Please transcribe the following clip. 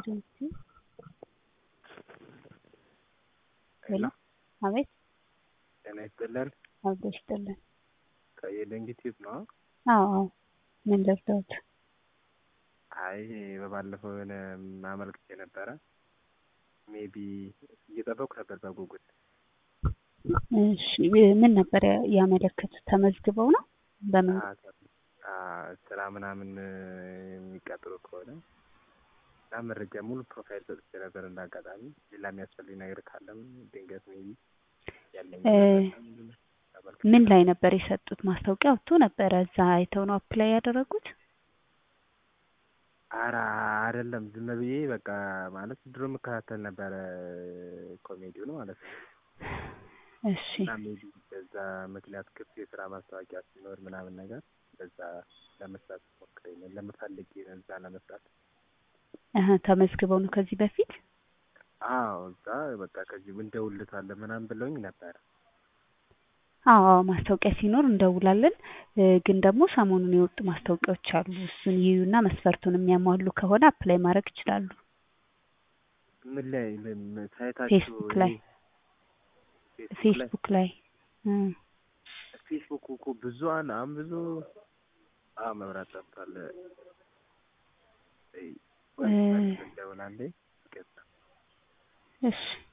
ኤጀንሲ ሄሎ አቤት ጤና ይስጥልን። አብሮ ይስጥልን። ከየደንግ ቲዩብ ነው። አዎ አዎ ምን ልርዳዎት? አይ በባለፈው የሆነ ማመልከቻ ነበረ። ሜቢ እየጠበቁ ነበር በጉጉት። እሺ ምን ነበር ያመለከቱት? ተመዝግበው ነው? በምን አ- ስራ ምናምን የሚቀጥሉ ከሆነ እና መረጃ ሙሉ ፕሮፋይል ሰጥቼ ነበር። እንዳጋጣሚ ሌላ የሚያስፈልግ ነገር ካለም ድንገት ሜቢ ያለኝ እ ተመልክቼ ምን ላይ ነበር የሰጡት? ማስታወቂያ ወጥቶ ነበረ። እዛ አይተው ነው አፕላይ ያደረጉት? ኧረ አይደለም ዝም ብዬ በቃ ማለት ድሮ የምከታተል ነበረ ኮሜዲውን ማለት ነው። እሺ እና ሜቢ በዛ ምክንያት ክፍት የስራ ማስታወቂያ ሲኖር ምናምን ነገር በዛ ለመስራት ሞክሬ ነው ለምፈልግ እዛ ለመስራት እህ ተመዝግበው ነው ከዚህ በፊት? አዎ እዛ በቃ ከዚህ እንደውልታለን ምናምን ብለውኝ ነበረ። አዎ አዎ ማስታወቂያ ሲኖር እንደውላለን። እ ግን ደግሞ ሰሞኑን የወጡ ማስታወቂያዎች አሉ። እሱን ይዩና መስፈርቱን የሚያሟሉ ከሆነ አፕላይ ማድረግ ይችላሉ። ምን ላይ ምን- ሳይታችሁ ፌስቡክ ላይ ፌስቡክ ላይ ፌስቡክ ላይ እ ፌስቡክ እኮ ብዙ አለ አሁን ብዙ አዎ መብራት ጠፍቷል። እ ደውላለች። እሺ